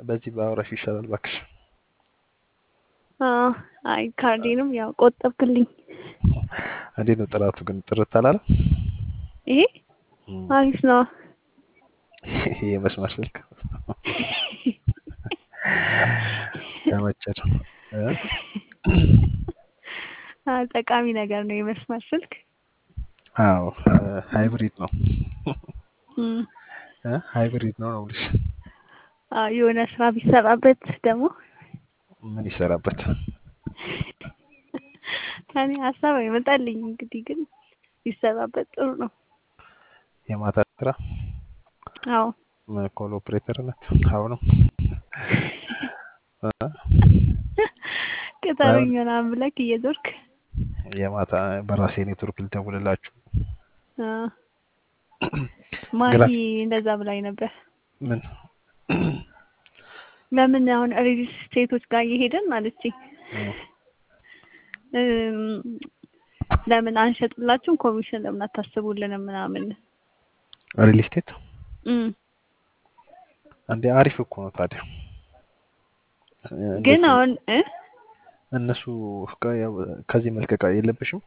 በዚህ በአውራሽ ይሻላል እባክሽ። አዎ፣ አይ ካርዴንም ያው ቆጠብክልኝ። እንዴት ነው ጥራቱ ግን ጥርት አላለ? ይሄ እም፣ አሪፍ ነው። ይሄ የመስመር ስልክ ተመቸን እ? አዎ፣ ጠቃሚ ነገር ነው የመስመር ስልክ። አዎ ሃይብሪድ ነው እም፣ እ? ሃይብሪድ ነው ነው የምልሽ። አዎ የሆነ ስራ ቢሰራበት ደግሞ ምን ይሰራበት? እኔ ሀሳብ አይመጣልኝ። እንግዲህ ግን ቢሰራበት ጥሩ ነው። የማታ ስራ አዎ ኮል ኦፕሬተርነት አሁንም እ? ቅጠሩኝ ምናምን ብለክ እየዞርክ የማታ በራሴ ኔትወርክ ልደውልላችሁ አዎ። ማሂ ግራ እንደዛ ብላኝ ነበር። ምን ለምን አሁን ሪል ስቴቶች ጋር እየሄድን አለችኝ እም፣ እም፣ ለምን አንሸጥላችሁም ኮሚሽን ለምን አታስቡልንም ምናምን ሪል ስቴት እም። እንዴ አሪፍ እኮ ነው ታዲያ ግን እንዴት ነው አሁን እ እነሱ ከ- ያው ከዚህ መልቀቅ የለብሽም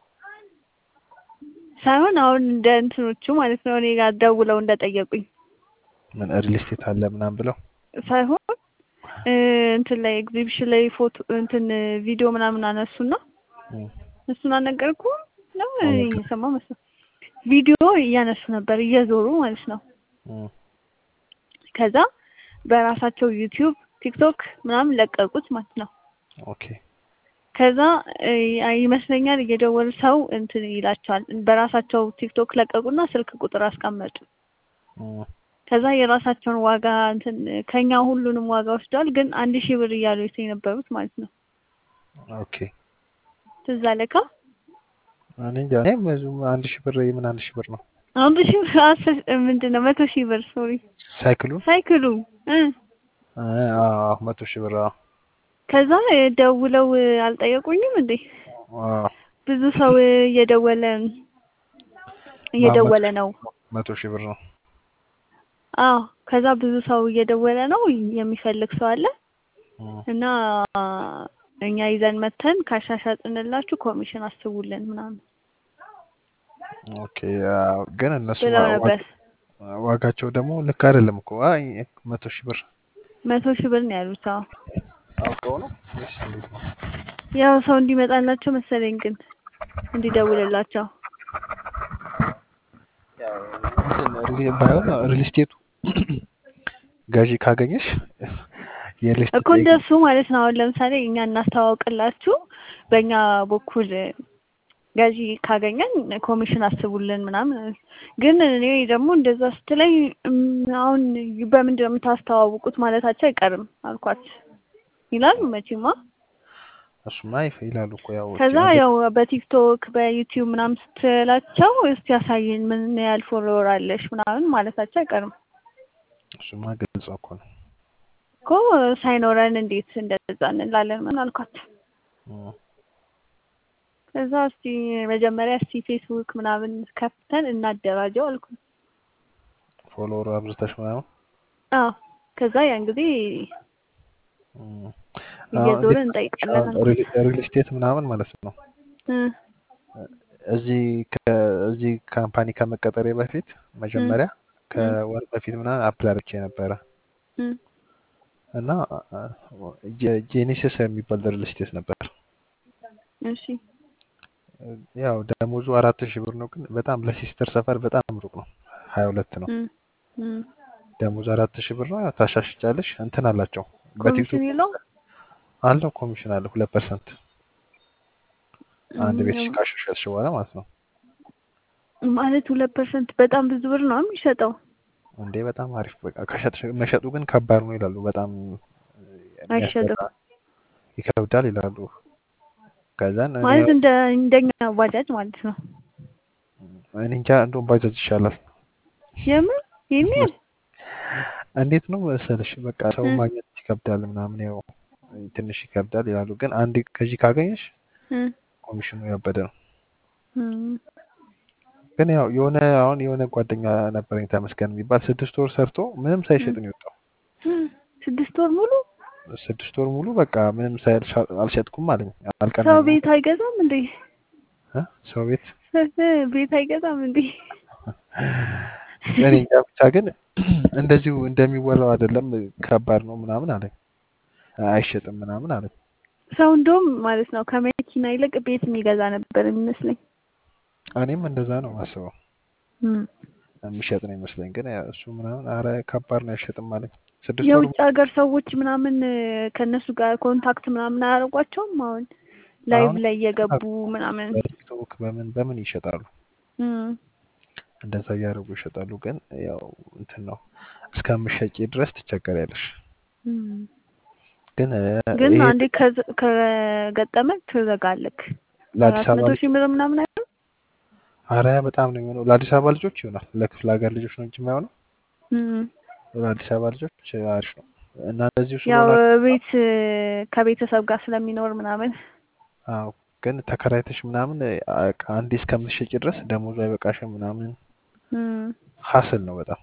ሳይሆን አሁን እንደ እንትኖቹ ማለት ነው እኔ ጋር ደውለው እንደጠየቁኝ ምን ሪል ስቴት አለ ምናምን ብለው ሳይሆን እ እንትን ላይ ኤግዚቢሽን ላይ ፎቶ እንትን ቪዲዮ ምናምን አነሱና እም፣ እሱን አልነገርኩህም ነው እኔ አልነገርኩም። እየሰማሁ መሰለኝ ቪዲዮ እያነሱ ነበር እየዞሩ ማለት ነው እም፣ ከዛ በራሳቸው ዩቲዩብ ቲክቶክ ምናምን ለቀቁት ማለት ነው ኦኬ ከዛ እ ይመስለኛል እየደወሉ ሰው እንትን ይላቸዋል በራሳቸው ቲክቶክ ለቀቁና ስልክ ቁጥር አስቀመጡ እም፣ ከዛ የራሳቸውን ዋጋ እንትን ከኛ ሁሉንም ዋጋ ወስደዋል ግን አንድ ሺህ ብር እያሉ የነበሩት ማለት ነው ኦኬ ትዝ አለካ እኔ እንጃ እኔ ብዙም አንድ ሺህ ብር የምን አንድ ሺህ ብር ነው አንድ ሺህ ብር አስር ምንድን ነው መቶ ሺህ ብር ሶሪ ሳይክሉን ሳይክሉ እ አ- አዎ መቶ ሺህ ብር አዎ ከዛ ደውለው አልጠየቁኝም እንዴ አዎ ብዙ ሰው እየደወለ እየደወለ ነው መቶ ሺህ ብር ነው አዎ ከዛ ብዙ ሰው እየደወለ ነው የሚፈልግ ሰው አለ እም፣ እና እኛ ይዘን መተን ካሻሻጥንላችሁ ኮሚሽን አስቡልን ምናምን ኦኬ አዎ ግን እነሱ ብለው ዋ- ነበር ዋጋ- ዋጋቸው ደግሞ ልክ አይደለም እኮ አይ መቶ ሺህ ብር መቶ ሺህ ብር ነው ያሉት አዎ አውቀው ነው ወይስ እንዴት ነው? ያው ሰው እንዲመጣላቸው መሰለኝ ግን እንዲደውልላቸው ያው እንትን ሪል- ባይሆን ሪል ስቴቱ ገዢ ካገኘሽ የሪል ስቴት እኮ እንደሱ ማለት ነው። አሁን ለምሳሌ እኛ እናስተዋውቅላችሁ በእኛ በኩል ገዢ ካገኘን ኮሚሽን አስቡልን ምናምን። ግን እኔ ደግሞ እንደዛ ስትለኝ እም፣ አሁን በምንድን ነው የምታስተዋውቁት ማለታቸው አይቀርም አልኳት። ይላል መቼማ። እሱማ ይፍ- ይላሉ እኮ ያው ከዛ ያው በቲክቶክ በዩቲዩብ ምናምን ስትላቸው እስቲ ያሳየን ምን ያህል ፎሎወር አለሽ ምናምን ማለታቸው አይቀርም እሱማ ግልጽ እኮ ነው። እኮ ሳይኖረን እንዴት እንደዛ እንላለን ምን አልኳት። እም፣ ከዛ እስቲ መጀመሪያ እስቲ ፌስቡክ ምናምን ከፍተን እናደራጀው አልኩ። ፎሎወር አብዝተሽ ምናምን አዎ ከዛ ያን ጊዜ እም፣ እየዞርን አሁን እንጠይቃለን አልኩ። ሪል ሪል ስቴት ምናምን ማለት ነው እ እዚህ ከ- እዚህ ካምፓኒ ከመቀጠሬ በፊት መጀመሪያ ከወር በፊት ምናምን አፕላይ አድርጌ ነበረ እ እና ጄ- ጄኔሲስ የሚባል ሪል ስቴት ነበር። እሺ ያው ደሞዙ አራት ሺህ ብር ነው፣ ግን በጣም ለሲስተር ሰፈር በጣም ሩቅ ነው። ሀያ ሁለት ነው እ እ ደሞዙ አራት ሺህ ብር ነው። ያው ታሻሽጫለሽ እንትን አላቸው በቲክቶክ ኮሚሽን የለውም አለው ኮሚሽን አለ ሁለት ፐርሰንት አንድ ቤት እም፣ ካሻሻልሽ በኋላ ማለት ነው። ማለት ሁለት ፐርሰንት በጣም ብዙ ብር ነው የሚሸጠው። እንዴ በጣም አሪፍ በቃ ከሸጥሽ መሸጡ ግን ከባድ ነው ይላሉ። በጣም አይሸጥም የሚያስጠላ ይከብዳል ይላሉ። ከዛን እኔ ማለት እንደ እንደኛ ባጃጅ ማለት ነው። እኔ እንጃ እንደውም ባጃጅ ይሻላል። የምን ይሄን ያህል እንዴት ነው መሰለሽ በቃ ሰው እ ማግኘት ይከብዳል ምናምን ያው ትንሽ ይከብዳል ይላሉ። ግን አንድ ከዚህ ካገኘሽ እ ኮሚሽኑ ያበደ ነው። እም፣ ግን ያው የሆነ አሁን የሆነ ጓደኛ ነበረኝ ተመስገን የሚባል ስድስት ወር ሰርቶ ምንም ሳይሸጥ ነው የወጣው። ስድስት ወር ሙሉ ስድስት ወር ሙሉ በቃ ምንም ሳይልሽ አልሸጥኩም አለኝ። ሰው አልቀናኝም ቤት አይገዛም እንዴ? እ ሰው ቤት ቤት አይገዛም እንዴ? እኔ እንጃ ብቻ ግን እንደዚሁ እንደሚወራው አይደለም፣ ከባድ ነው ምናምን አለኝ። አይሸጥም ምናምን አለኝ። ሰው እንደውም ማለት ነው ከመኪና ይልቅ ቤት የሚገዛ ነበር የሚመስለኝ። እኔም እንደዛ ነው ማስበው። እም። የሚሸጥ ነው ይመስለኝ፣ ግን ያ እሱ ምናምን አረ ከባድ ነው አይሸጥም አለኝ። ስድስት ወር የውጭ ሀገር ሰዎች ምናምን ከእነሱ ጋር ኮንታክት ምናምን አያደርጓቸውም? አሁን ላይቭ አሁን ላይ እየገቡ ምናምን በቲክቶክ በምን በምን ይሸጣሉ እም። እንደዛ እያደረጉ ይሸጣሉ። ግን ያው እንትን ነው እስከምሸጪ ድረስ ትቸገሪያለሽ። እም። ግን እ፣ ግን ይሄ አንዴ ከዘ- ከገጠመህ ትዘጋለክ። ለአዲስ አራት አበባ መቶ ልጅ ሺህ ብር ምናምን አይደል? አረ በጣም ነው የሚሆነው። ለአዲስ አበባ ልጆች ይሆናል። ለክፍለ ሀገር ልጆች ነው እንጂ የማይሆነው። እም። ለአዲስ አበባ ልጆች አሪፍ ነው እና እንደዚሁ ያው ስለሆናችሁ ቤት ከቤተሰብ ጋር ስለሚኖር ምናምን አዎ ግን ተከራይተሽ ምናምን አ- አንዴ እስከምትሸጪ ድረስ ደሞዙ አይበቃሽም ምናምን እም። ሀስል ነው በጣም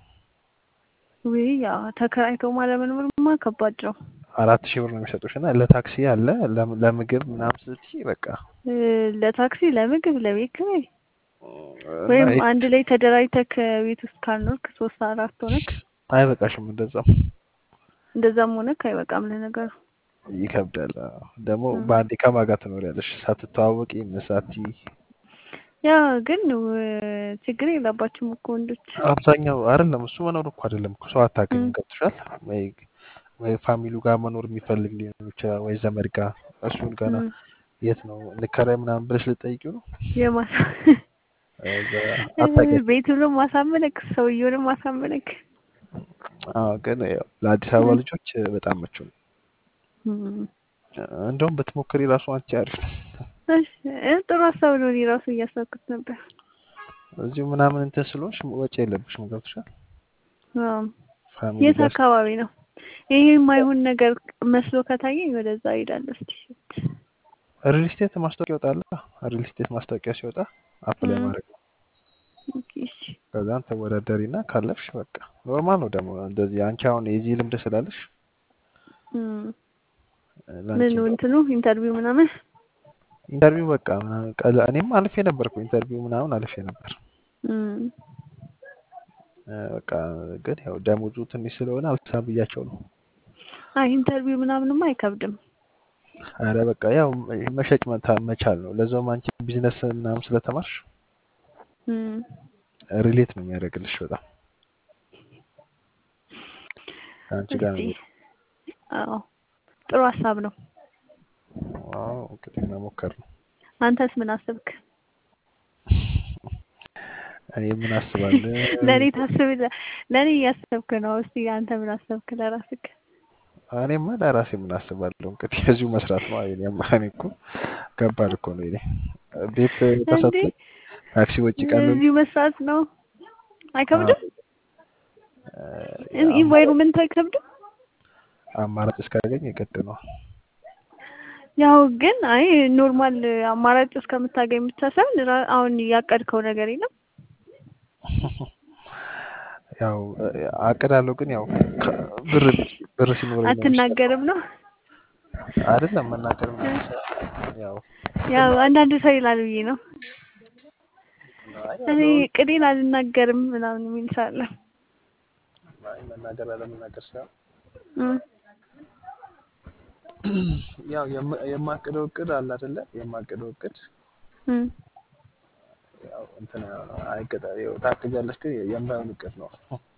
ውይ ያው ተከራይቶ ማለመኖርማ ከባድ ነው። አራት ሺህ ብር ነው የሚሰጡሽ እና ለታክሲ አለ ለም- ለምግብ ምናምን ስትይ በቃ እ፣ ለታክሲ፣ ለምግብ፣ ለቤት ኪራይ እና ወይም ይሄ አንድ ላይ ተደራጅተህ ቤት ውስጥ ካልኖርክ ሶስት አራት ሆነክ አይበቃሽም እንደዛም እንደዛም ሆነክ አይበቃም ለነገሩ። ይከብዳል። አዎ። ደግሞ እም። በአንዴ ከማን ጋር ትኖሪያለሽ ሳትተዋወቂ መሳቲ ያ ግን ው- ችግር የለባችሁም እኮ ወንዶች። አብዛኛው አይደለም እሱ መኖር እኮ አይደለም እኮ ሰው አታገኝም። እም። ገብቶሻል ወይ ወይ ፋሚሉ ጋር መኖር የሚፈልግ ሊሆን ይችላል ወይ ዘመድ ጋር እሱን ገና እም። የት ነው እንከራይ ምናምን ብለሽ ልጠይቂው ነው የማሳ እዛ አታውቂያቸውም። ቤቱንም ማሳመነክ ሰውየውንም ማሳመነክ። አዎ ግን ያው ለአዲስ አበባ እም። ልጆች በጣም ምቹ ነው። እም። እንደውም ብትሞክሪ ራሱ አንቺ አሪፍ ነው። እሺ፣ እ፣ ጥሩ ሀሳብ ነው። እኔ ራሱ እያሰብኩት ነበር። እዚሁ ምናምን እንትን ስለሆንሽ ወጪ የለብሽም። ገብቶሻል። አዎ። ፋሚሊ የት ጋር አካባቢ ነው? ይሄ የማይሆን ነገር መስሎ ከታየኝ ወደዛ እሄዳለሁ። እስቲ ሪል ስቴት ማስታወቂያ ይወጣል። ሪል ስቴት ማስታወቂያ ሲወጣ አፕላይ እም። ማድረግ ነው። ኦኬ፣ እሺ። ከዛን ተወዳደሪና ካለፍሽ በቃ ኖርማል ነው። ደግሞ እንደዚህ አንቺ አሁን የዚህ ልምድ ስላለሽ እም። ለአንቺ ምን ነው እንትኑ ኢንተርቪው ምናምን ኢንተርቪው በቃ ምናምን ቀለ- እኔም አልፌ ነበር እኮ ኢንተርቪው ምናምን አልፌ ነበር። እም። እ፣ በቃ ግን ያው ደሞዙ ትንሽ ስለሆነ አልሳ ብያቸው ነው። አይ ኢንተርቪው ምናምንማ አይከብድም። አረ በቃ ያው መሸጥ መታ- መቻል ነው። ለዛውም አንቺ ቢዝነስ ምናምን ስለተማርሽ እም። ሪሌት ነው የሚያደርግልሽ በጣም ከአንቺ ጋር እስቲ ነው። አዎ፣ ጥሩ ሀሳብ ነው። አዎ እንግዲህ መሞከር ነው። አንተስ ምን አስብክ? እኔ ምን አስባለሁ ለእኔ ታስብ ለእኔ እያሰብክ ነው። እስቲ አንተ ምን አሰብክ ለራስክ? እኔማ ለራሴ ምን አስባለሁ እንግዲህ እዚሁ መስራት ነው። እኔማ እኔ እኮ ከባድ እኮ ነው። እኔ ቤት እንዴ ተሰጥቶኝ ታክሲ ወጪ ቀን እዚሁ መስራት ነው አይከብድም? አማራጭ ኢንቫይሮንመንት አይከብድም? አማራጭ እስካገኝ የግድ ነው። ያው ግን አይ ኖርማል አማራጭ እስከምታገኝ ብቻ ሳይሆን ራ- አሁን ያቀድከው ነገር የለም? ያው አቅዳለሁ ግን ያው ከ- ብር ብር ሲኖረኝ ነው የሚሻለው። አትናገርም ነው? አይደለም መናገር ምናምን ሳይሆን ያው ያው አንዳንድ ሰው ይላል ብዬ ነው። አይ እኔ ያለውን ቅዴን አልናገርም ምናምን የሚል ሰው አለ። አይ መናገር አለመናገር ሳይሆን እም፣ ያው የም- የማቅደው እቅድ አለ አይደለ? የማቅደው እቅድ እም። ያው እንትን አይቀጣ ያው ታቅጃለሽ፣ ግን የማይሆን እቅድ ነው።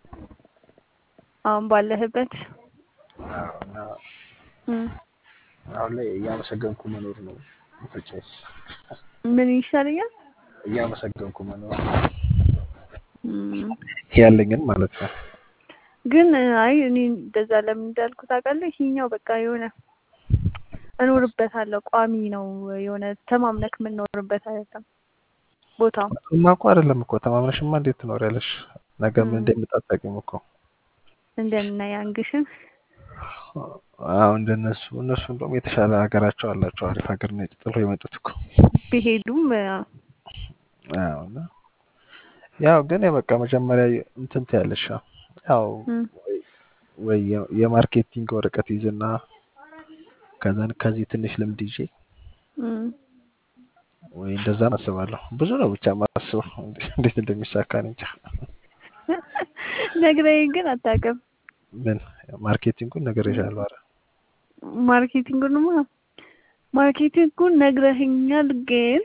አሁን ባለህበት አዎ እና እም፣ አሁን ላይ እያመሰገንኩ መኖር ነው ምርጫዬ። ምን ይሻለኛል? እያመሰገንኩ መኖር እም፣ ያለኝን ማለት ነው። ግን አይ እኔ እንደዛ ለምን እንዳልኩ ታውቃለህ? ይሄኛው በቃ የሆነ እኖርበታለሁ ቋሚ ነው የሆነ ተማምነክ የምንኖርበት አይደለም ቦታው። እሱማ እኮ አይደለም እኮ ተማምነሽማ እንዴት ትኖሪያለሽ? ነገ ምን እም፣ እንደሚመጣ አታውቂም እኮ። እንደነ ያንግሽን አዎ እንደነሱ እነሱ እንደውም የተሻለ ሀገራቸው አላቸው። አሪፍ ሀገር ነው ጥለው የመጡት እኮ። ቢሄዱም አዎ እና ያው ግን በቃ መጀመሪያ እንትን ትያለሽ ያው እም፣ ወይ የ- የማርኬቲንግ ወረቀት ይዝና ከዛን ከዚህ ትንሽ ልምድ ይዤ እም። ወይ እንደዛም አስባለሁ። ብዙ ነው ብቻ ማስበው እንዴት እንደሚሳካ እኔ እንጃ። ነግረኸኝ ግን አታውቅም። ምን ማርኬቲንጉን ነግሬሻለሁ። ኧረ ማርኬቲንጉንማ ማርኬቲንጉን ነግረኸኛል፣ ግን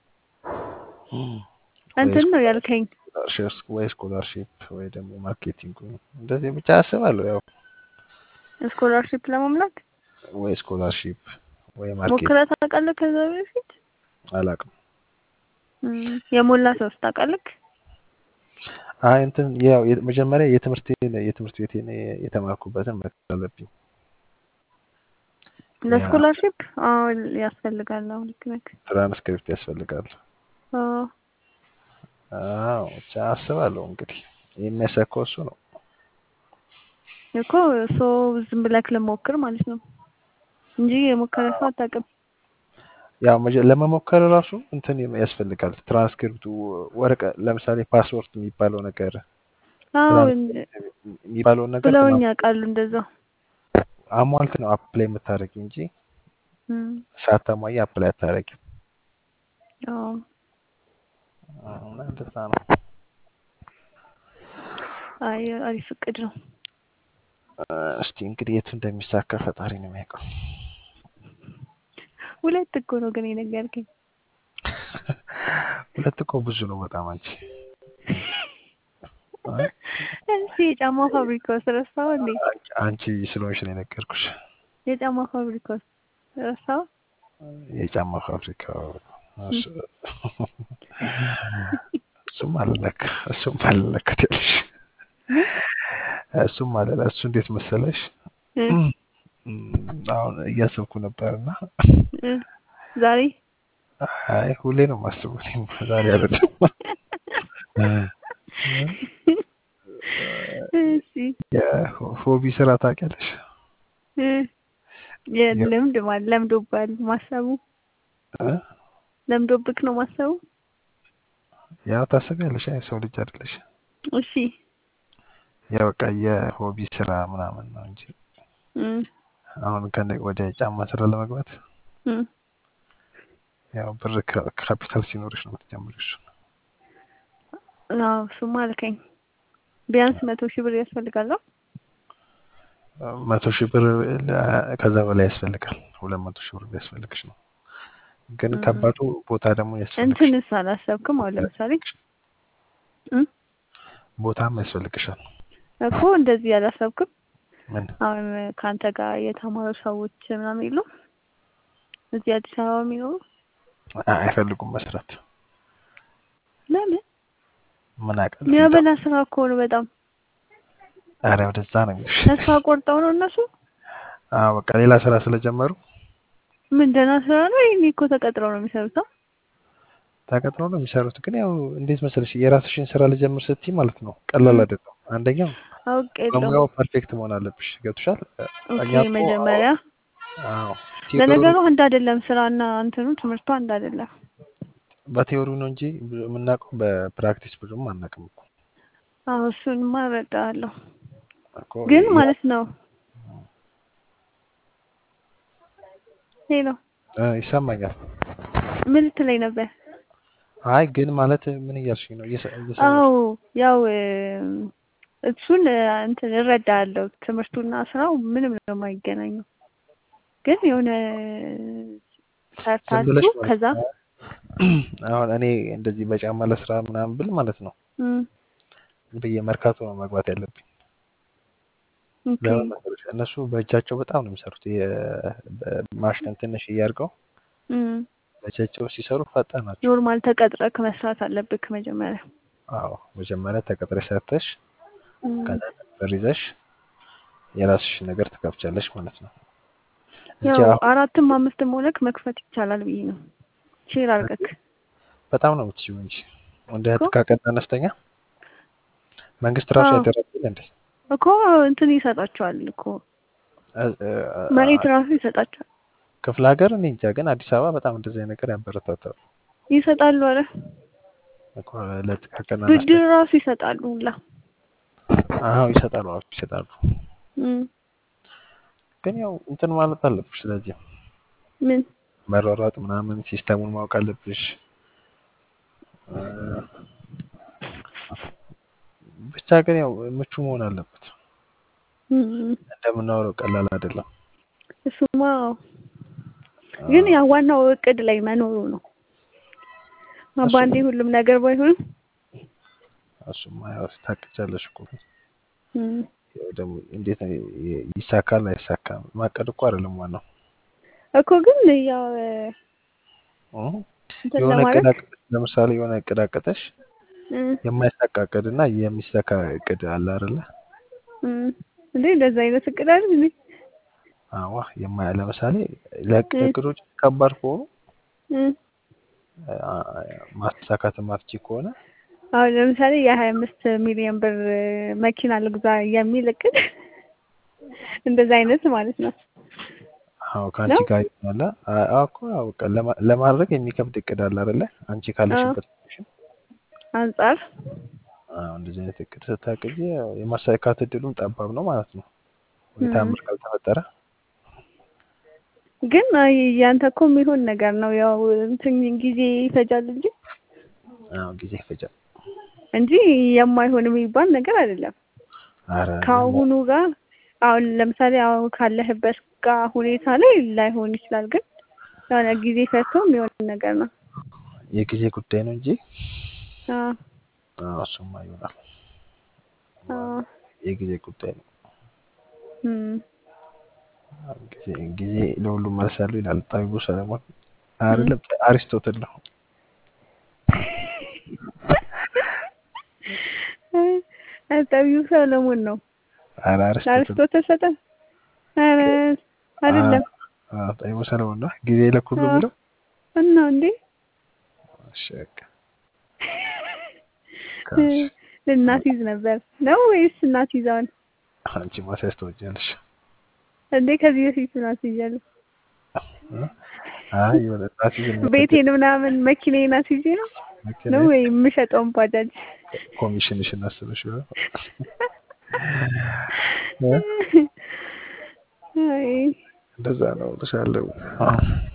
ወይ እንትን ነው ያልከኝ። ስኮላርሽፕ ወይ ስኮላርሺፕ ወይ ደግሞ ማርኬቲንጉ እንደዚህ ብቻ አስባለሁ። ያው ስኮላርሺፕ ለመሙላት ወይ ስኮላርሺፕ ወይ ማርኬት ሞክረህ ታውቃለህ? ከዛ በፊት አላውቅም። እም፣ የሞላ ሰውስ ታውቃለህ? አይ እንትን ያው የ- መጀመሪያ የትምህርቴን የትምህርት ቤቴን የተማርኩበትን መክፈል አለብኝ። ያ ለስኮላርሺፕ አዎ ያስፈልጋል። አዎ ልክ ነህ። ትራንስክሪፕት ያስፈልጋል። አዎ አዎ ብቻ አስባለሁ እንግዲህ የሚያሳካው እሱ ነው። እኮ ሰው ዝም ብለህ ልሞክር ማለት ነው እንጂ የሞከረ ሰው አታውቅም። ያው መጀ- ለመሞከር ራሱ እንትን ያስፈልጋል። ትራንስክሪፕቱ ወረቀ ለምሳሌ ፓስወርድ የሚባለው ነገር አዎ ትራንስክሪፕት የሚባለውን ነገር ብለውኝ ያውቃሉ እንደዛ። አሟልት ነው አፕላይ የምታደርጊ እንጂ እም፣ ሳታሟይ አፕላይ አታደርጊም። አዎ እና እንደዛ ነው። አይ አሪፍ እቅድ ነው። እስቲ እንግዲህ የቱ እንደሚሳካ ፈጣሪ ነው የሚያውቀው። ሁለት እኮ ነው ግን የነገርከኝ። ሁለት እኮ ብዙ ነው በጣም አንቺ። አይ እስኪ የጫማ ፋብሪካ ውስጥ ረሳው እንዴ? አንቺ- አንቺ ስለሆንሽ ነው የነገርኩሽ። የጫማ ፋብሪካ ውስጥ ረሳው። የጫማ ፋብሪካው እሱ- እሱም አለለክ እሱም አለለክ ያለሽ እሱም አለ እሱ እንዴት መሰለሽ እ እም፣ አሁን እያሰብኩ ነበርና እ ዛሬ አይ ሁሌ ነው የማስበው እኔም ዛሬ አይደለም እሺ የሆቢ ስራ ታውቂያለሽ? እ የልምድ ማለት ለምዶባል ማሰቡ እ? ለምዶብክ ነው ማሰቡ። ያው ታስቢያለሽ አይ ሰው ልጅ አይደለሽ እሺ ያው በቃ የሆቢ ስራ ምናምን ነው እንጂ እ አሁን ከነ ወደ ጫማ ስራ ለመግባት እ ያው ብር ካ- ካፒታል ሲኖርሽ ነው የምትጀምሪው እሱን አዎ እሱማ አልከኝ። ቢያንስ መቶ ሺህ ብር ያስፈልጋል። አዎ? መቶ ሺህ ብር ለ- ከዛ በላይ ያስፈልጋል። ሁለት መቶ ሺህ ብር ቢያስፈልግሽ ነው። ግን እ ከባዱ ቦታ ደግሞ ያስፈልግሽ እንትንስ አላሰብክም? አሁን ለምሳሌ እ ቦታም ያስፈልግሻል። እኮ እንደዚህ አላሰብክም? ምን አሁን ከአንተ ጋር የተማሩ ሰዎች ምናምን የሉ እዚህ አዲስ አበባ የሚኖሩ አ- አይፈልጉም መስራት ለምን? ምን አውቃለሁ። የሚያበላ ስራ እኮ ነው በጣም ኧረ ወደዛ ነው የሚልሽ። ተስፋ ቆርጠው ነው እነሱ። አዎ በቃ ሌላ ስራ ስለጀመሩ ምን ደህና ስራ ነው? ይሄኔ እኮ ተቀጥረው ነው የሚሰሩት። አ? ተቀጥሮ ነው የሚሰሩት። ግን ያው እንዴት መሰለሽ የራስሽን ስራ ልጀምር ስትይ ማለት ነው ቀላል እ አይደለም። አንደኛው አውቅ የለውም። በሙያው ፐርፌክት መሆን አለብሽ። ገብቶሻል? ኦኬ እኛ እኮ መጀመሪያ አዎ ለነገሩ ቲዎሪ አንድ አይደለም ስራና እንትኑ ትምህርቱ አንድ አይደለም። በቲዎሪ ነው እንጂ ብዙ የምናውቀው በፕራክቲስ ብዙም አናውቅም እኮ አዎ እሱንማ እረዳለሁ። እኮ ግን ያ- ማለት ነው ሄሎ እ ይሰማኛል። ምን ልትለኝ ነበር? አይ ግን ማለት ምን እያልሽኝ ነው? እየሰ- እየሰማሁሽ አዎ ያው እ፣ እሱን እ፣ እንትን እረዳለሁ። ትምህርቱና ስራው ምንም ነው የማይገናኘው። ግን የሆነ ዝም ሰርታችሁ ብለሽ ማለት ከዛ ነው። አሁን እኔ እንደዚህ በጫማ ለስራ ምናምን ብል ማለት ነው እም፣ ዝም ብዬ መርካቶ ነው መግባት ያለብኝ። ኦኬ ለምን መሰለሽ? እነሱ በእጃቸው በጣም ነው የሚሰሩት። የ- በማሽን ትንሽ እያርገው እም፣ በእጃቸው ሲሰሩ ፈጣን ናቸው። ኖርማል ተቀጥረክ መስራት አለብክ መጀመሪያ። አዎ መጀመሪያ ተቀጥረሽ ሰርተሽ እም፣ ከዛ ብር ይዘሽ የራስሽን ነገር ትከፍቻለሽ ማለት ነው እንጂ ያው አሁን አራትም አምስትም ሆነክ መክፈት ይቻላል ብዬ ነው ሼር አድርገክ በጣም ነው የምትችይው እንጂ እንደ እኮ ጥቃቅንና አነስተኛ መንግስት ራሱ አዎ ያደረግል እንዴ እኮ እንትን ይሰጣቸዋል እኮ እ- እ- መሬት አ- ራሱ ይሰጣቸዋል ክፍለ ሀገር እኔ እንጃ፣ ግን አዲስ አበባ በጣም እንደዚህ አይነት ነገር ያበረታታሉ ይሰጣሉ። አረ እኮ ለጥቃቅንና ብድር አነስተኛ። ራሱ ይሰጣሉ ሁላ። አዎ ይሰጣሉ፣ አዎ ይሰጣሉ። እም፣ ግን ያው እንትን ማለት አለብሽ። ስለዚህ ምን መሯሯጥ ምናምን ሲስተሙን ማወቅ አለብሽ። እ፣ ብቻ ግን ያው ምቹ መሆን አለበት። እም፣ እንደምናወራው ቀላል አይደለም። እሱማ አዎ። አ፣ ግን ያው ዋናው እቅድ ላይ መኖሩ ነው። እሱ በአንዴ ሁሉም ነገር ባይሆንም እሱማ ያው ታቅጃለሽ እኮ እም፣ ያው ደግሞ እንዴት ነው ይ- ይሳካል አይሳካም ማቀድ እኮ አይደለም ዋናው እኮ ግን ያው እ? እንትን የሆነ እቅድ ለማድረግ አቅደሽ ለምሳሌ የሆነ እቅድ አቅደሽ እም፣ የማይሳካ እቅድ እና የሚሳካ እቅድ አለ አይደለ? እም፣ እንዴ እንደዛ አይነት እቅድ አይደል እንዴ? አዋ የማያ ለምሳሌ ለእቅ- እም፣ እቅዶች ከባድ ከሆኑ እም። አ፣ ማሳካት ማትቺ ከሆነ አሁን ለምሳሌ የሀያ አምስት ሚሊዮን ብር መኪና ልግዛ የሚል እቅድ እንደዛ አይነት ማለት ነው አዎ ከአንቺ ነው? ጋር ይሆናል። አ- አዎ እኮ አዎ በቃ ለማ- ለማድረግ የሚከብድ እቅድ አለ አይደለ? አንቺ አዎ ካለሽበት ፖዚሽን አንጻር አዎ እንደዚህ አይነት እቅድ ስታቅጂ ያው የማሳካት እድሉም ጠባብ ነው ማለት ነው። ወይ እም። ተአምር ካልተፈጠረ ግን አይ ያንተ እኮ የሚሆን ነገር ነው። ያው እንትን ጊዜ ይፈጃል እንጂ አዎ ጊዜ ይፈጃል። እንጂ የማይሆን የሚባል ነገር አይደለም። አረ የማ- ከአሁኑ ጋር አሁን ለምሳሌ አሁን ካለህበት ጋር ሁኔታ ላይ ላይሆን ይችላል፣ ግን የሆነ ጊዜ ፈጅቶ የሚሆን ነገር ነው። የጊዜ ጉዳይ ነው እንጂ አዎ አዎ እሱማ ይሆናል። አዎ የጊዜ ጉዳይ ነው። እም። ጊዜ ጊዜ ለሁሉም መልስ ያለው ይላል ጠቢቡ ሰለሞን አይደለም አሪስቶትል ነው። ጠቢው ሰለሞን ነው። ኧረ አሪስቶትል አርስቶትል ሰጠ? ኧረ አይደለም። አዎ ጠቢቡ ሰለሞን ነው ጊዜ ለኩሉ አዎ የሚለው እና እንዴ እሺ በቃ ካልሽ ልናስይዝ ነበር ነው ወይስ እናስይዘዋል? አንቺ ማስያዝ ትወጃለሽ። እንዴ ከዚህ በፊት እናስይዣለሁ። እ? አይ የሆነ እናስይዝ የሚያደርግ ቤቴን ምናምን መኪናዬን አስይዤ ነው ነው መኪና ወይ የምሸጠውን ባጃጅ ኮሚሽንሽን አስበሽ ይሆናል። እ? አይ እንደዛ ነው እልሻለሁ። አዎ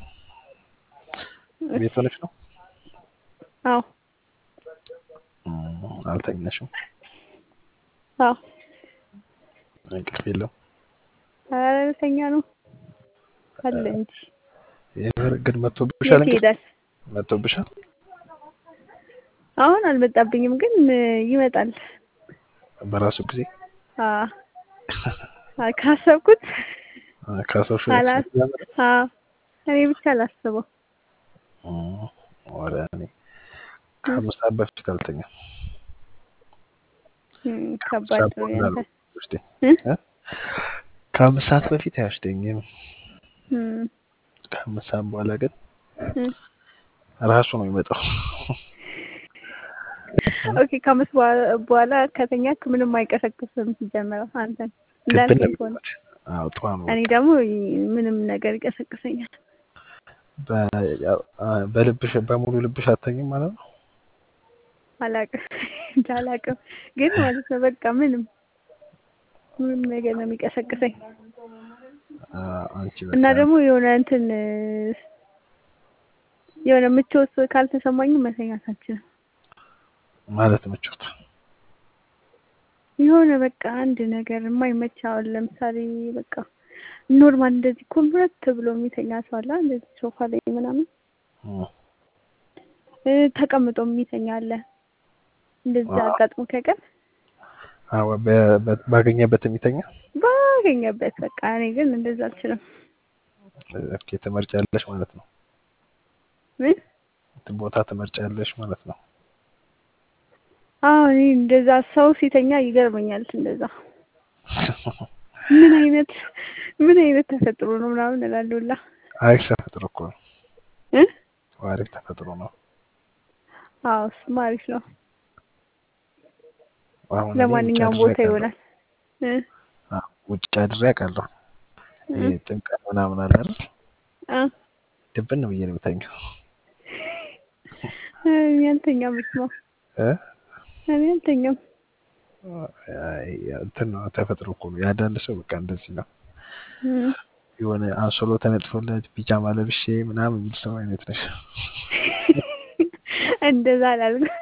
ቤት ሆነሽ ነው? አዎ እም፣ አልተኛሽም? አዎ እንቅልፍ የለም? ኧረ ልተኛ ነው አለ እንጂ የምር ግን መጥቶብሻል? የት እንቅልፍ ይሄዳል? መጥቶብሻል? አሁን አልመጣብኝም፣ ግን ይመጣል። በራሱ ጊዜ አዎ አ ካሰብኩት ካሰብሽ አላስ አዎ እኔ ብቻ አላስበው። ወደ እኔ ከአምስት ሰዓት በፊት አልተኛም። እም፣ ከባድ ነው ያንተ። ውስጤ እ? እ? ከአምስት ሰዓት በፊት አይወስደኝም። እም፣ ከአምስት ሰዓት በኋላ ግን እም። ራሱ ነው የሚመጣው። ኦኬ ከአምስት በኋላ- በኋላ ከተኛክ ምንም አይቀሰቅስም ሲጀምረው አንተን ድብን ነው እንዳልከኝ ከሆነ የሚልበት። አዎ ጠዋ ነው እኔ ደግሞ ምንም ነገር ይቀሰቅሰኛል። በ- ያው፣ አ- በልብሽ በሙሉ ልብሽ አተኝም ማለት ነው። አላቅም እንጃ አላቅም፣ ግን ማለት ነው በቃ ምንም ምንም ነገር ነው የሚቀሰቅሰኝ አ፣ አንቺ እና በቃ ደግሞ የሆነ እንትን የሆነ ምቾት ካልተሰማኝም መተኛት አልችልም። ማለት ምቾት የሆነ በቃ አንድ ነገር የማይመች አሁን ለምሳሌ በቃ ኖርማል እንደዚህ ኮምፕረት ብሎ የሚተኛ ሰው አለ እንደዚህ ሶፋ ላይ ምናምን እም፣ እ፣ ተቀምጦ የሚተኛ አለ። እንደዛ አዎ። አጋጥሞ ከቀን አዎ፣ በ- በ- ባገኘበት የሚተኛ ባገኘበት በቃ እኔ ግን እንደዛ አልችልም። ኦኬ፣ ትመርጫለሽ ማለት ነው። ምን ቦታ ትመርጫለሽ ማለት ነው። አዎ እኔ እንደዛ ሰው ሲተኛ ይገርመኛል። እንደዛ ምን አይነት ምን አይነት ተፈጥሮ ነው ምናምን እላለሁ ሁላ አሪፍ ተፈጥሮ እኮ ነው። እ አሪፍ ተፈጥሮ ነው። አዎ እሱማ አሪፍ ነው። አሁን እኔ ውጭ ለማንኛውም አድሬ ቦታ አውቃለሁ። ይሆናል። እ አዎ፣ ውጭ አድሬ አውቃለሁ። እ ይሄ ጥምቀት ምናምን አለ አይደል? አ ድብን ብዬ ነው የምተኛው። እኔ አልተኛም። እስማ እ? እኔ አልተኛም። አይ፣ እንትን ነው ተፈጥሮ እኮ ነው። የአንዳንድ ሰው በቃ እንደዚህ ነው። እም። የሆነ አንሶሎ ተነጥፎለት ቢጃማ ለብሼ ምናምን የሚል ሰው አይነት ነሽ። እንደዛ አላልኩም።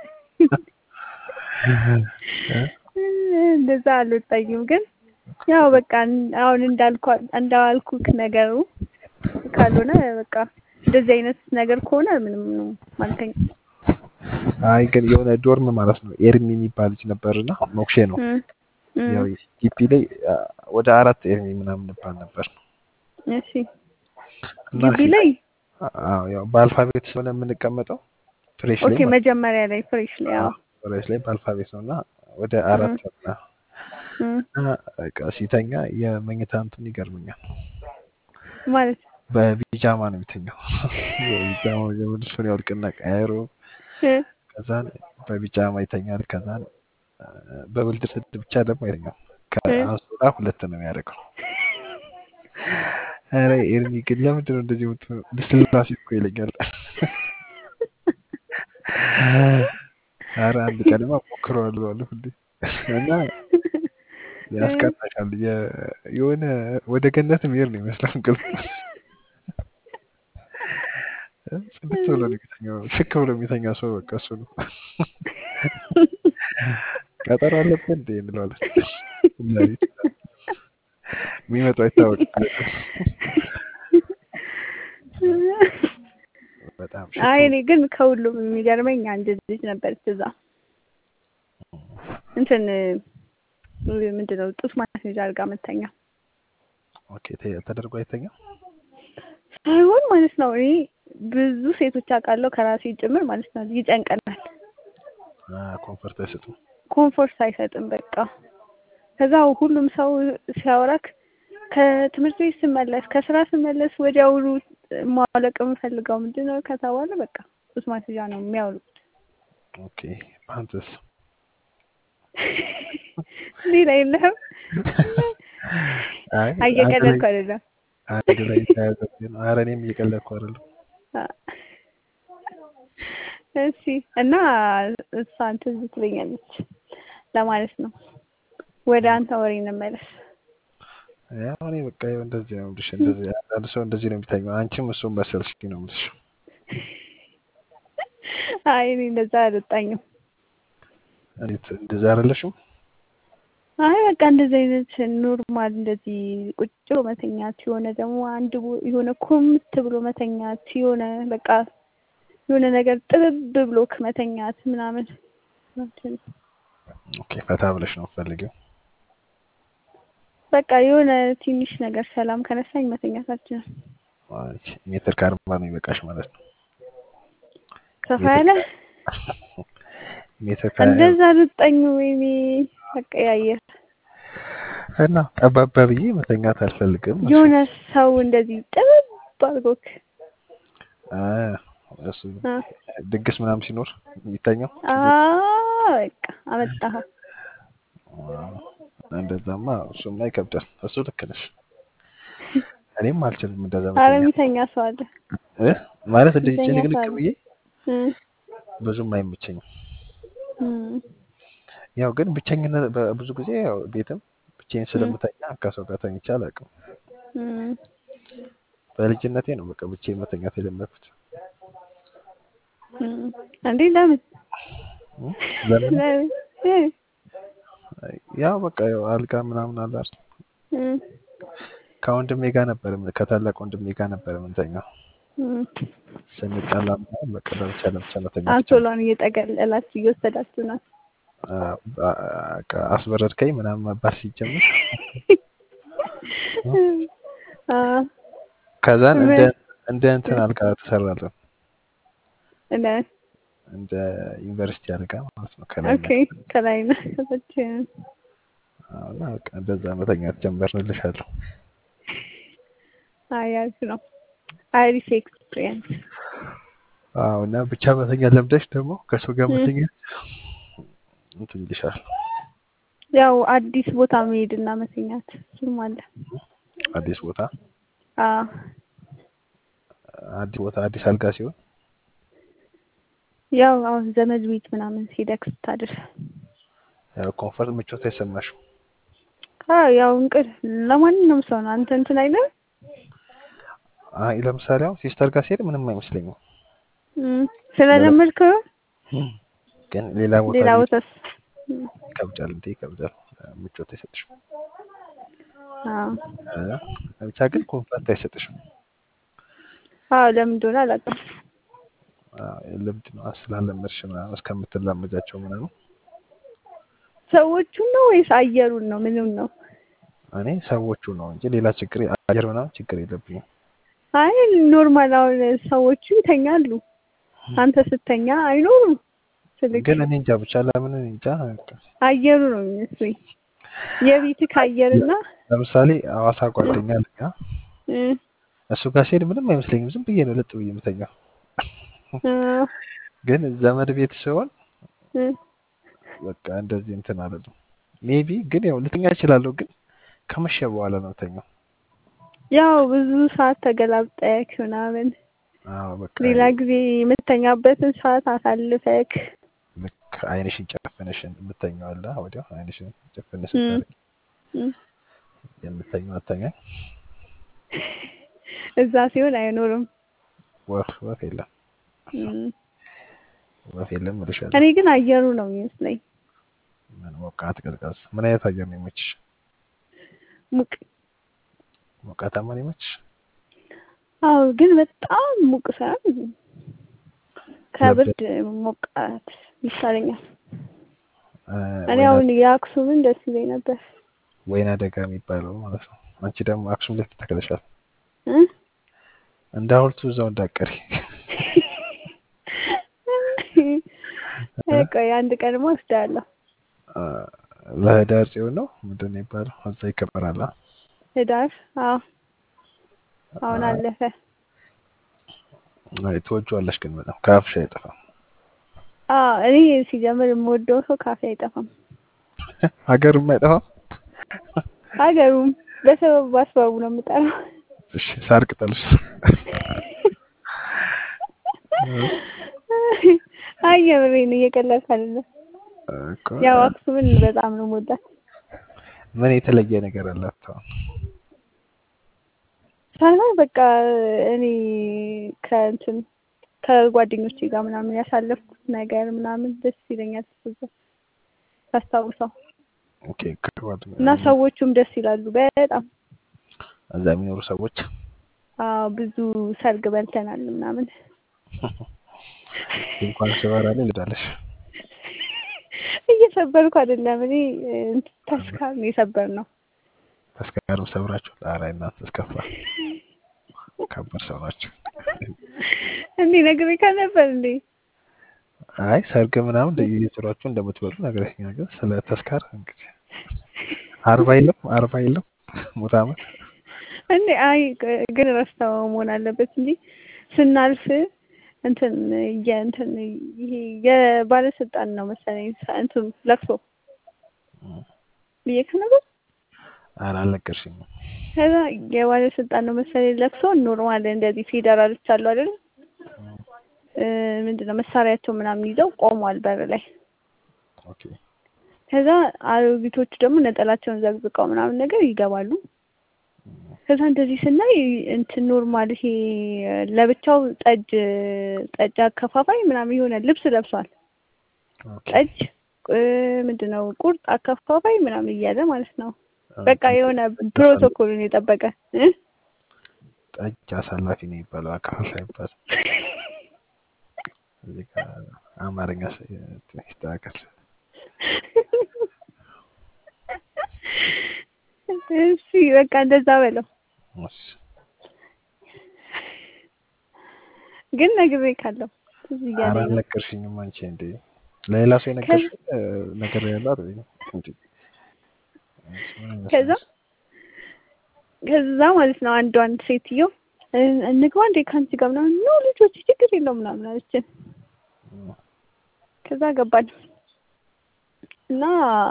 እ? እንደዛ አልወጣኝም። ግን ያው በቃ እን- አሁን እንዳልኳ እንዳልኩክ ነገሩ ካልሆነ በቃ እንደዚህ አይነት ነገር ከሆነ ምንም ነው ማለተኛ አይ ግን የሆነ ዶርም ማለት ነው ኤርሚ የሚባል ልጅ ነበርና ሞክሼ ነው ያው ግቢ ላይ አ፣ ወደ አራት ኤርሚ ምናምን እንባል ነበር እሺ እና ግቢ ላይ አዎ ያው በአልፋቤት ስለሆነ የምንቀመጠው ፍሬሽ ላይ ኦኬ ማለት መጀመሪያ ላይ ፍሬሽ ላይ ያው ነው። ፍሬሽ ላይ በአልፋቤት ነው እና ወደ አራት እና እም፣ እና በቃ ሲተኛ የመኝታ እንትን ይገርመኛል። ማለት በቢጃማ ነው የሚተኛው። በቢጃማ ልብሱን ያውልቅና ቀያይሮ እ፣ ከዛን በቢጃማ ይተኛል። ከዛን አ፣ በብልድ ልብስ ብቻ ደግሞ አይተኛም። ከአንሶላ ሁለት ነው የሚያደርገው። ኧረ ኤርሚ ግን ለምንድን ነው እንደዚህ የምትሆነው? ልስላሴ እኮ ይለኛል። ኧረ አንድ ቀንማ ሞክረዋለሁ አለ ሁሌ እና ያስቀናሻል። የ- የሆነ ወደ ገነት መሄድ ነው ይመስላል እንቅልፍ ጽድት ብሎ ነው የሚተኛው። ሽክ ብሎ የሚተኛ ሰው በቃ እሱ ነው። ቀጠሮ አለብን እንዴ እንለዋለን። ሌሊት የሚመጣው አይታወቅም። በጣም ሽክ አይ ብሎ እኔ ግን ከሁሉም የሚገርመኝ አንድ ልጅ ነበረች እዛ እንትን ምንድን ነው ጡት ማስያዣ አድርጋ መተኛ ኦኬ ተ- ተደርጎ አይተኛም። ሳይሆን ማለት ነው። እኔ ብዙ ሴቶች አውቃለሁ ከራሴ ጭምር ማለት ነው። ይጨንቀናል፣ ኮንፈርት አይሰጡም። ኮምፎርት አይሰጥም። በቃ ከዛ ሁሉም ሰው ሲያወራክ ከትምህርት ቤት ስመለስ ከስራ ስመለስ ወዲያውኑ ማውለቅ የምፈልገው ምንድን ነው ከተባለ በቃ ጡት ማስያዣ ነው የሚያውሉት። ኦኬ ፓንትስ ሌላ የለህም? አይ እየቀለድኩ አይደለም። አንድ ላይ የተያያዘ ነው። ኧረ እኔም እየቀለድኩ አይደለም። እሺ እና እሷ እንትን ትለኛለች ለማለት ነው። ወደ አንተ ወሬ እንመለስ። ያው እኔ በቃ ይኸው እንደዚህ ነው የምልሽ። እንደዚህ አንዳንድ ሰው እንደዚህ ነው የሚተኛው። አንቺም እሱም መሰልሽ ነው የምልሽ። አይ እኔ እንደዛ አልወጣኝም። እንዴት እንደዛ አይደለሽም? አይ በቃ እንደዚህ አይነት ኖርማል እንደዚህ ቁጭ ብሎ መተኛት የሆነ ደግሞ አንድ ቦ- የሆነ ኮምት ብሎ መተኛት የሆነ በቃ የሆነ ነገር ጥብብ ብሎክ መተኛት ምናምን ኦኬ ፈታ ብለሽ ነው የምትፈልጊው? በቃ የሆነ ትንሽ ነገር ሰላም ከነሳኝ መተኛት አልችልም። አይ ሜትር ከአርባ ነው ይበቃሽ ማለት ነው። ሰፋ ያለ ሜትር ከ እንደዛ ልጠኝ ወይኔ አቀያየር እና ጠባባ ብዬ መተኛት አልፈልግም። የሆነ ሰው እንደዚህ ጥብብ አድርጎክ አ እሱ አ ድግስ ምናምን ሲኖር የሚተኛው አ በቃ አመጣኸው። እንደዛማ እሱማ ይከብዳል። እሱ ልክ ነሽ። እኔም አልችልም እንደዛ አረ መተኛት የሚተኛ ሰው አለ። እ ማለት እንደዚህ የሚተኛ ጭንቅንቅ ሰው አለ። ብዬ እም፣ ብዙም አይመቸኝም። እም፣ ያው ግን ብቸኝነት በብዙ ጊዜ ያው ቤትም ብቻዬን እም፣ ስለምተኛ ከሰው ጋር ተኝቼ አላውቅም። እም። በልጅነቴ ነው በቃ ብቻዬን መተኛት የለመድኩት። እም። እንዴ ለምን እ? ለምን ለምን? እ፣ ያው በቃ ያው አልጋ ምናምን አለ አይደል? እም፣ ከወንድሜ ጋር ነበር ምን- ከታላቅ ወንድሜ ጋር ነበር የምንተኛው። እም። ስንጣላ ምናምን በቃ ለብቻ ለብቻ መተኛት ጀመርን። አንሶላን እየጠቀለላችሁ እየወሰዳችሁ ነው። አ፣ በቃ አስበረድከኝ ምናምን መባል ሲጀምር አ፣ ከዛን እንደ ምን? እንደ እንትን አልጋ ተሰራለን እንደ እንደ ዩኒቨርሲቲ አልጋ ማለት ነው ከላይ ኦኬ ከላይ ነው ከታች እና በቃ እንደዛ መተኛት ጀመርንልሻለሁ። አይ አሪፍ ነው። አሪፍ ኤክስፒሪየንስ። አዎ እና ብቻ መተኛ ለምደሽ ደግሞ ከሰው ጋር እም። መተኛት እንትን ይልሻል። ያው አዲስ ቦታ መሄድ እና መተኛት እሱም አለ። አዲስ ቦታ አዎ አዲስ ቦታ አዲስ አልጋ ሲሆን ያው አሁን ዘመድ ቤት ምናምን ሄደክ ስታድር ያው ኮንፈርት ምቾት አይሰማሽም። አዎ ያው እንቅልፍ ለማንኛውም ሰው ነው። አንተ እንትን አይልም አይ ለምሳሌ አሁን ሲስተር ጋር ሲሄድ ምንም አይመስለኝም፣ እም፣ ስለለመድከው ግን ሌላ ቦታ ሌላ ላይ ቦታስ እም፣ ይከብዳል እንዴ ይከብዳል። ምቾት አይሰጥሽም። አዎ እ፣ ብቻ ግን ኮንፈርት አይሰጥሽም። አዎ ለምን እንደሆነ አላውቅም። አዎ፣ ልምድ ነው ስላለመድሽ ምናምን እስከምትላመጃቸው ምናምን ሰዎቹን ነው ወይስ አየሩን ነው? ምንም ነው? እኔ ሰዎቹ ነው እንጂ ሌላ ችግር አየር ምናምን ችግር የለብኝም። አይ ኖርማል አሁን ሰዎቹ ይተኛሉ፣ አንተ ስተኛ አይኖሩም። ስልክ ግን እኔ እንጃ ብቻ ለምን እኔ እንጃ። አየሩ ነው የሚመስለኝ የቤትህ አየርና ለምሳሌ ሐዋሳ ጓደኛ አለኝ አ፣ እ፣ እሱ ጋር ሲሄድ ምንም አይመስለኝም። ዝም ብዬ ነው ለጥ ብዬ የምተኛው። እ፣ ግን ዘመድ ቤት ሲሆን እ፣ በቃ እንደዚህ እንትን አለለም። ሜቢ ግን ያው ልተኛ እችላለሁ፣ ግን ከመሸ በኋላ ነው ተኛው። ያው ብዙ ሰዓት ተገላብጠክ ምናምን አዎ በቃ ሌላ ጊዜ የምተኛበትን ሰዓት አሳልፈክ ልክ አይንሽን ጨፍነሽ የምተኛው አለ ወዲያው አይንሽን ጨፍነ እም፣ ስታደርግ እም፣ የምተኛው አተኛኝ እዛ ሲሆን አይኖርም። ወፍ ወፍ የለም እም፣ ወፍ የለም እልሻለሁ። እኔ ግን አየሩ ነው የሚመስለኝ ምን ሞቃት ቀዝቃዝ፣ ምን አይነት አየር ነው የሚመችሽ? ሙቅ ሞቃታማ ነው የሚመችሽ? አዎ ግን በጣም ሙቅ ሳይሆን ከብርድ ሞቃት ይሻለኛል። እ፣ እኔ ወይና አሁን የአክሱምን ደስ ይለኝ ነበር ወይና ደጋ የሚባለው ማለት ነው። አንቺ ደግሞ አክሱም ላይ ተተክለሻል። እ? እንደ ሐውልቱ እዛው እንዳቀሪ ቆይ አንድ ቀን ወስዳለሁ። ለህዳር ጽዮን ነው ምንድን ነው የሚባለው? እዛ ይከበራል። አ? ህዳር አዎ አሁን አለፈ። አይ ትወጂዋለሽ ግን በጣም ከአፍሽ አይጠፋም። አዎ እኔ ሲጀምር የምወደው ሰው ካፌ አይጠፋም። ሀገርም አይጠፋም። ሀገሩም በሰበብ በአስባቡ ነው የምጠራው። እሺ ሳር ቅጠልሽ አይ የምሬን እየቀለድኩ አይደለም። እኮ ያው አክሱምን በጣም ነው የምወዳት። ምን የተለየ ነገር አላት? አሁን ሳይሆን በቃ እኔ ከእንትን ከጓደኞቼ ጋር ምናምን ያሳለፍኩት ነገር ምናምን ደስ ይለኛል እዛ ሳስታውሰው ኦኬ ከጓደኛ እና ሰዎቹም ደስ ይላሉ በጣም እዛ የሚኖሩ ሰዎች አዎ ብዙ ሰርግ በልተናል ምናምን እንኳን ስበራ ላይ ልዳለሽ እየሰበርኩ አይደለም እኔ እንትን ተስካር ነው የሰበር ነው ተስካርም ሰብራችሁ ጣራ እናንተ እስከፋ ከባድ ሰው ናቸው። እንዴ ነግሬህ ከነበር እንዴ አይ ሰርግ ምናምን እንደየስራችሁ እንደምትበሉ ነገረኛ። ግን ስለ ተስካር እንግዲህ አርባ የለም አርባ የለም ሙት ዓመት እንዴ አይ ግን ረስተው መሆን አለበት እንጂ ስናልፍ እንትን የእንትን ይሄ የባለስልጣን ነው መሰለኝ እንትን ለቅሶ ብዬሽ ነበር። ኧረ አልነገርሽኝም። ከዛ የባለስልጣን ነው መሰለኝ ለቅሶ ኖርማል እንደዚህ ፌዴራሎች አሉ አይደል? ምንድነው መሳሪያቸው ምናምን ይዘው ቆሟል በር ላይ። ኦኬ ከዛ አሮጊቶቹ ደግሞ ነጠላቸውን ዘግዝቀው ምናምን ነገር ይገባሉ። ከዛ እንደዚህ ስናይ እንትን ኖርማል ይሄ ለብቻው ጠጅ ጠጅ አከፋፋይ ምናምን የሆነ ልብስ ለብሷል። ኦኬ ጠጅ ምንድነው ቁርጥ አከፋፋይ ምናምን እያለ ማለት ነው። በቃ የሆነ ፕሮቶኮሉን የጠበቀ እ ጠጅ አሳላፊ ነው የሚባለው አካፋፋይ ይባላል። እዚህ ጋር አማርኛ ይስተካከል። እሺ በቃ እንደዛ በለው። እሺ ግን ነግሬ ካለው እዚህ ኧረ እያለኝ ነው። አልነገርሽኝም አንቺ እንዴ ለሌላ ሰው የነገርሽኝ ነገር ያለ አይደል እንዴ? ከዛ ከዛ ማለት ነው አንዷን ሴትዮ እ- እንግባ እንዴ ከአንቺ ጋር ምናምን ኖ ልጆች ችግር የለውም ምናምን አለችን። ከዛ ገባን እና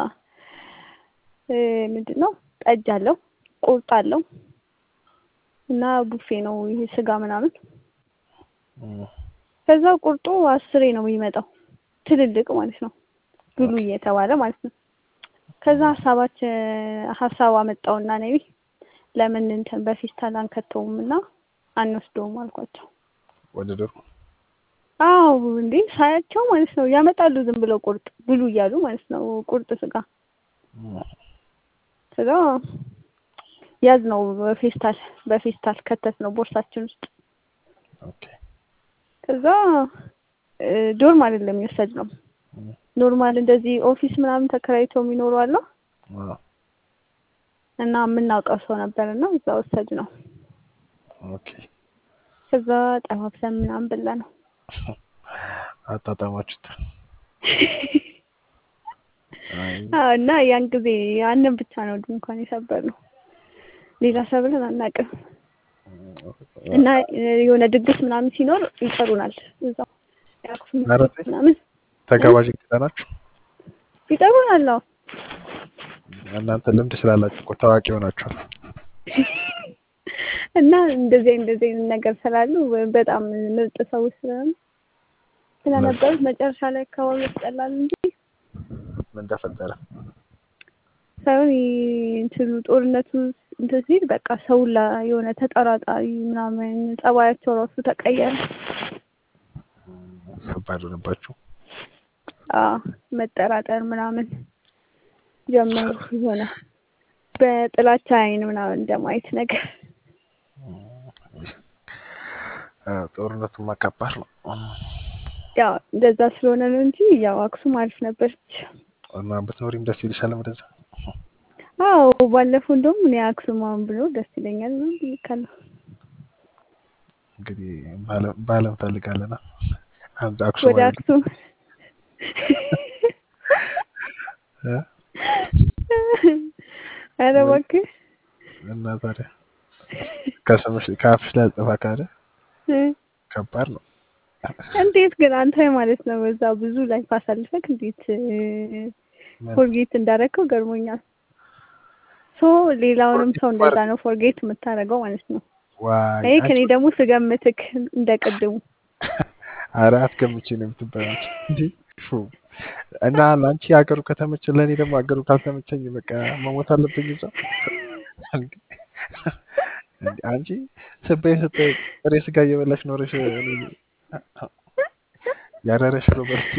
እ ምንድን ነው ጠጅ አለው ቁርጥ አለው እና ቡፌ ነው ይሄ ስጋ ምናምን ከዛ ቁርጡ አስሬ ነው የሚመጣው ትልልቅ ማለት ነው ብሉ እየተባለ ማለት ነው ከዛ ሀሳባች ሀሳብ አመጣውና ነቢ ለምን እንትን በፌስታል አንከተውም እና አንወስደውም አልኳቸው። ወደ ዶሮ አዎ እንዴ ሳያቸው ማለት ነው ያመጣሉ ዝም ብለው ቁርጥ ብሉ እያሉ ማለት ነው ቁርጥ ስጋ ስጋ ያዝ ነው በፌስታል በፌስታል ከተት ነው ቦርሳችን ውስጥ ኦኬ ከዛ ዶርም አይደለም የወሰድ ነው ኖርማል እንደዚህ ኦፊስ ምናምን ተከራይተው የሚኖሩ አለ አዎ እና የምናውቀው ሰው ነበር እና እዛ ወሰድ ነው ኦኬ ከዛ ጠባብሰን ምናምን በላ ነው አጣጣማችሁት አይ አዎ እና ያን ጊዜ ያንን ብቻ ነው ድንኳን የሰበር ነው ሌላ ሰብለን አናውቅም እና የሆነ ድግስ ምናምን ሲኖር ይጠሩናል እዛው የአክሱም ኧረ ተይ። ምናምን ተጋባዥ እንግዳ ናችሁ ይጠሩናል አዎ እናንተ ልምድ ስላላችሁ እኮ ታዋቂ ሆናችኋል እና እንደዚህ እንደዚህ አይነት ነገር ስላሉ በጣም ምርጥ ሰዎች ስለሆኑ ስለነበሩት መጨረሻ ላይ አካባቢ ያስጠላል እንጂ ምን ተፈጠረ ሳይሆን ይህ እንትኑ ጦርነቱ እንትን ሲል በቃ ሰው ላ የሆነ ተጠራጣሪ ምናምን ጸባያቸው ራሱ ተቀየረ። ከባድ ሆነባችሁ አዎ መጠራጠር ምናምን ጀመሩ። የሆነ በጥላቻ አይን ምናምን እንደማየት ነገር አዎ፣ ጦርነቱማ ከባድ ነው ያው እንደዛ ስለሆነ ነው እንጂ ያው አክሱም አሪፍ ነበረች። እና ብትኖሪም ደስ ይልሻል ወደዛ አዎ ባለፈው እንደውም እኔ አክሱም አሁን ብሎ ደስ ይለኛል ነው ብዬሻለሁ። እንግዲህ ባለም ባለም ፈልጋለና አንድ አክሱም ወደ አክሱም እ? ኧረ እባክህ እና ታዲያ ከስምሽ ከአፍሽ ላይ አልጠፋ ካለ እ ከባድ ነው እንዴት ግን አንተ ማለት ነው በዛ ብዙ ላይፍ አሳልፈክ እንዴት ምን? ፎርጌት እንዳደረግከው ገርሞኛል። ሶ ሌላውንም ሰው እንደዛ ነው ፎርጌት የምታደርገው ማለት ነው። ዋይ ይሄ ከኔ አንቺ- ደግሞ ስገምትክ እንደቀድሙ ኧረ አትገምቼ ነው የምትባያች እንዴ ፉ እና ለአንቺ ሀገሩ ከተመቸ ለእኔ ደግሞ ሀገሩ ካልተመቸኝ በቃ መሞት አለብኝ እዛ እንዴ አንቺ ስበይ ስበይ ጥሬ ስጋ እየበላሽ ኖረሽ እኔ- ያረረሽ ነው በርቺ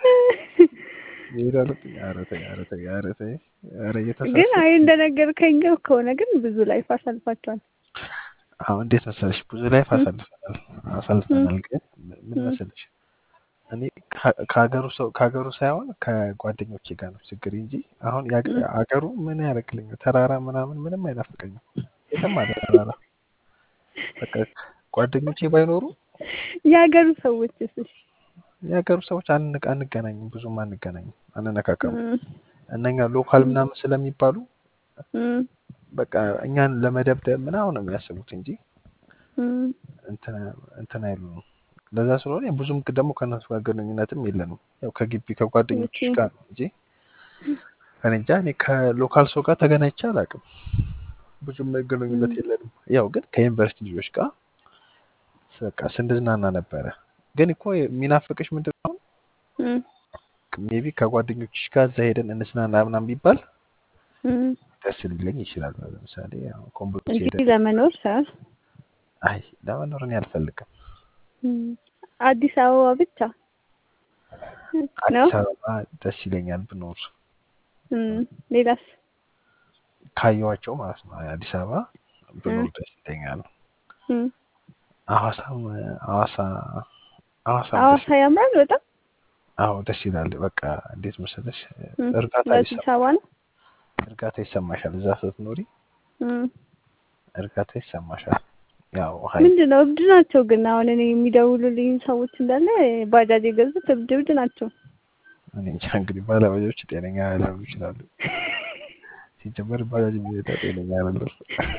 ይሄዳለብኝ ኧረ ተይ ኧረ ተይ ኧረ ተይ ኧረ ግን እየተሳሰብኩ አይ እንደነገርከኝ ከሆነ ግን ብዙ ላይፍ አሳልፋቸዋል። አዎ እንዴት መሰለሽ ብዙ ላይፍ አሳልፈናል አሳልፈናል ግን ምን ም። መሰለሽ እኔ ከ- ከሀገሩ ሰው ከሀገሩ ሳይሆን ከጓደኞቼ ጋር ነው ችግር እንጂ አሁን ያገ- ም። ሀገሩ ምን ያደርግልኛል ተራራ ምናምን ምንም አይናፍቀኝም የትም አለ ተራራ በቃ ጓደኞቼ ባይኖሩ የሀገሩ ሰዎች እሺ የሀገሩ ሰዎች አንቅ አንገናኝም ብዙም አንገናኝም አንነካከሙ ም፣ እነኛ ሎካል ምናምን ስለሚባሉ ም፣ በቃ እኛን ለመደብደብ ምናምን ነው የሚያስቡት እንጂ ም። እንትን እንትን አይሉንም። ለዛ ስለሆነ ብዙም ደግሞ ከእነሱ ጋር ግንኙነትም የለንም። ያው ከግቢ ከጓደኞች ኦኬ። ጋር ነው እንጂ እኔ እንጃ እኔ ከሎካል ሰው ጋር ተገናኝቼ አላውቅም። ብዙም ግንኙነት ም። የለንም። ያው ግን ከዩኒቨርሲቲ ልጆች ጋር በቃ ስንዝናና ነበረ። ግን እኮ የሚናፍቅሽ ምንድን ነው? ም፣ ሜቢ ከጓደኞችሽ ጋር እዛ ሄደን እንዝናና ምናምን ቢባል ም። ደስ ሊለኝ ይችላል። ለምሳሌ ያው ኮምቦልቻ እንጂ ሄደን ለመኖር ሳይሆን አይ ለመኖር እኔ አልፈልግም። ም፣ አዲስ አበባ ብቻ ነው። አዲስ አበባ ደስ ይለኛል ብኖር ም፣ ሌላስ? ካየኋቸው ማለት ነው። አዲስ አበባ ብኖር ም፣ ደስ ይለኛል። ም። ሐዋሳም ሐዋሳ ሐዋሳም ደስ ሐዋሳ ያምራል በጣም አዎ ደስ ይላል። በቃ እንዴት መሰለሽ ም። እርጋታ ለአዲስ ይሰማል አበባ ነው። እርጋታ ይሰማሻል። እዛ ስትኖሪ ም። እርጋታ ይሰማሻል። ያው ሀይ ምንድን ነው እብድ ናቸው ግን አሁን እኔ የሚደውሉልኝ ሰዎች እንዳለ ባጃጅ የገዙት እብድ እብድ ናቸው። እኔ እንጃ እንግዲህ ባለባጃጆች ጤነኛ ላይሆኑ ይችላሉ። ሲጀመር ባጃጅ የሚነዳ ጤነኛ አይደለም።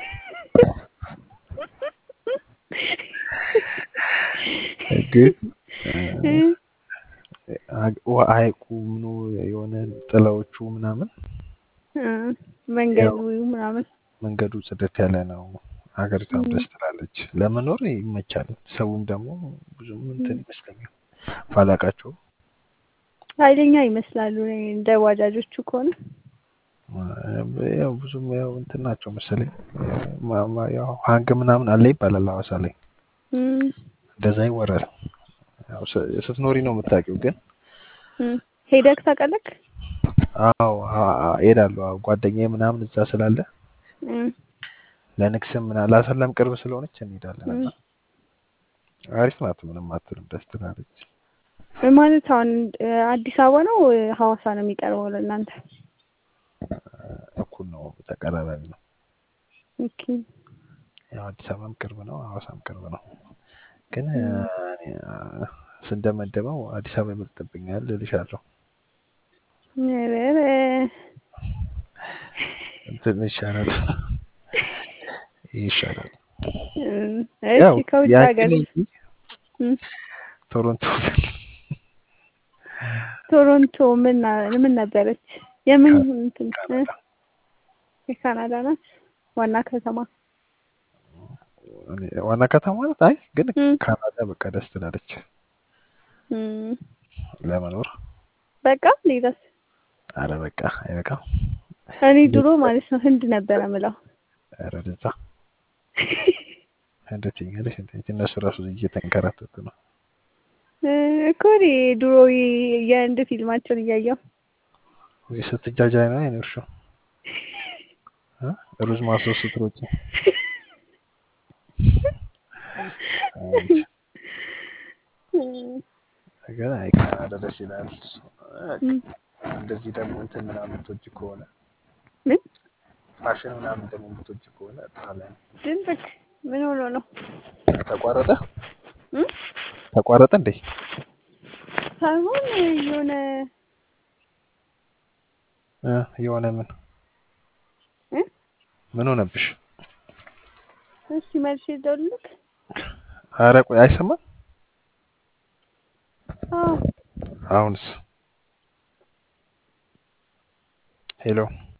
ግን እ፣ አ- ውሃ ሐይቁ ምኑ የሆነ ጥላዎቹ ምናምን እ፣ መንገዱ ያው ምናምን መንገዱ ጽድት ያለ ነው። ሀገሪቷም ም፣ ደስ ትላለች። ለመኖር ይመቻል። ሰውም ደግሞ ብዙም እንትን ም። ይመስለኛል ባላቃቸው ኃይለኛ ይመስላሉ እኔ እንደ ባጃጆቹ ከሆነ ያው ብዙም ያው እንትን ናቸው መሰለኝ ማ- ማ- ያው ሀንግ ምናምን አለ ይባላል ሐዋሳ ላይ እም፣ እንደዛ ይወራል። ያው ስ- ስትኖሪ ነው የምታውቂው። ግን እም። ሄደክ ታውቃለህ? አዎ አ- አ- እሄዳለሁ። አዎ ጓደኛዬ ምናምን እዛ ስላለ እም፣ ለንግስም ምና ለአሰላም ቅርብ ስለሆነች እንሄዳለን እም። እና አሪፍ ናት። ምንም አትልም፣ ደስ ትላለች። ማለት አሁን እ፣ አዲስ አበባ ነው እ፣ ሐዋሳ ነው የሚቀርበው ለእናንተ? እኩል ነው፣ ተቀራራቢ ነው። ኦኬ። ያው አዲስ አበባም ቅርብ ነው፣ ሐዋሳም ቅርብ ነው። ግን እ፣ እም፣ እኔ፣ አ፣ ስንደመደመው አዲስ አበባ ይበልጥብኛል እልሻለሁ። ኧረ ኧረ። እንትን ይሻላል፣ ይሻላል። እም፣ ያው እሺ ከውጭ ያችን ሀገር እንጂ እም፣ ቶሮንቶ ቶሮንቶ ምን ና- ምን ነበረች? የምን ካ- እንትን እ፣ ካናዳ የካናዳ ናት ዋና ከተማ? እኔ ዋና ከተማ ናት። አይ ግን እም፣ ካናዳ በቃ ደስ ትላለች እም። ለመኖር። በቃ ሌላስ? አረ በቃ አይበቃም። እኔ ድሮ ማለት ነው ህንድ ነበረ ምለው። አረ ደዛ እንደ ትኛለሽ እንደ እነሱ ራሱ እየተንከራተቱ ነው። እ፣ እኮ እኔ ድሮ የ- የህንድ ፊልማቸውን እያየሁ ወይ ስትጃጃይ ነው አይኖርሽው እ? ሩዝ ማሶስ ስትሮጪ አንቺ እም፣ ግን አይ ካናዳ ደስ ይላል። እም። እንደዚህ ደግሞ እንትን ምናምን የምትወጂ ከሆነ ምን ፋሽን ምናምን ደግሞ የምትወጂ ከሆነ ጣሊያን ድንብክ ምን ሆኖ ነው? ተቋረጠ እም? ተቋረጠ እንዴ? ሳይሆን የሆነ እ የሆነ ምን እ? ምን ሆነብሽ? እሺ መልሼ ልደውልልክ? አረ ቆይ አይሰማም። አዎ አሁንስ ሄሎ